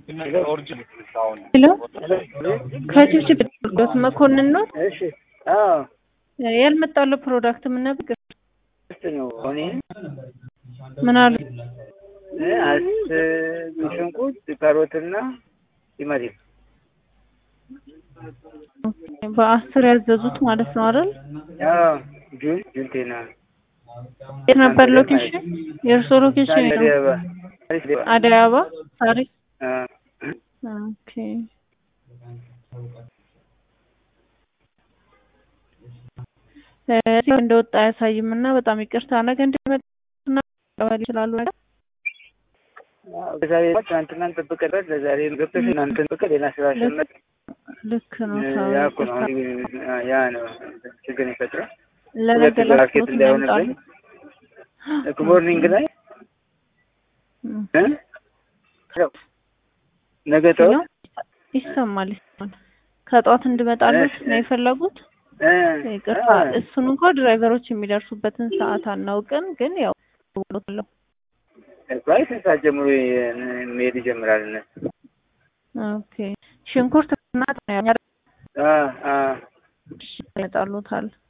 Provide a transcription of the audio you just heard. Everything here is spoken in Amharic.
ሄሎ ከችብችብ ዶት መኮንን ነው እሺ አዎ ያልመጣለው ፕሮዳክት ምን ነበር? እሱ ነው እኔ ምን አሉ? አስ ሽንኩርት ካሮትና ቲማቲም በአስር ያዘዙት ማለት ነው አይደል? አዎ ጁን ጁንቴና የት ነበር ሎኬሽን? የእርሶ ሎኬሽን ነው? አደይ አበባ ታሪክ ኦኬ እዚህ እንደወጣ አያሳይም እና በጣም ይቅርታ ነገ እንዲመጣና ቀበል ይችላሉ ነገር በዛሬ ትናንትናን ጠብቀን ለዛሬ ገብተሽ እናንተን ጠብቀ ሌላ ስራ ሸመት ልክ ነው ያ እኮ ነው ያ ነው ችግር ይፈጥራል። ለነገ ሁለት ማርኬት እንዳይሆንብኝ ሞርኒንግ ላይ ነገ ጠዋት ይሰማል ይሰማል። ከጠዋት እንድመጣሉት ነው የፈለጉት? ይቅርታ እሱን እንኳ ድራይቨሮች የሚደርሱበትን ሰዓት አናውቅም፣ ግን ያው ለው ፕራይስ ሰዓት ጀምሮ መሄድ ይጀምራል። እነሱ ኦኬ ሽንኩርት እና አ አ ይመጣሉታል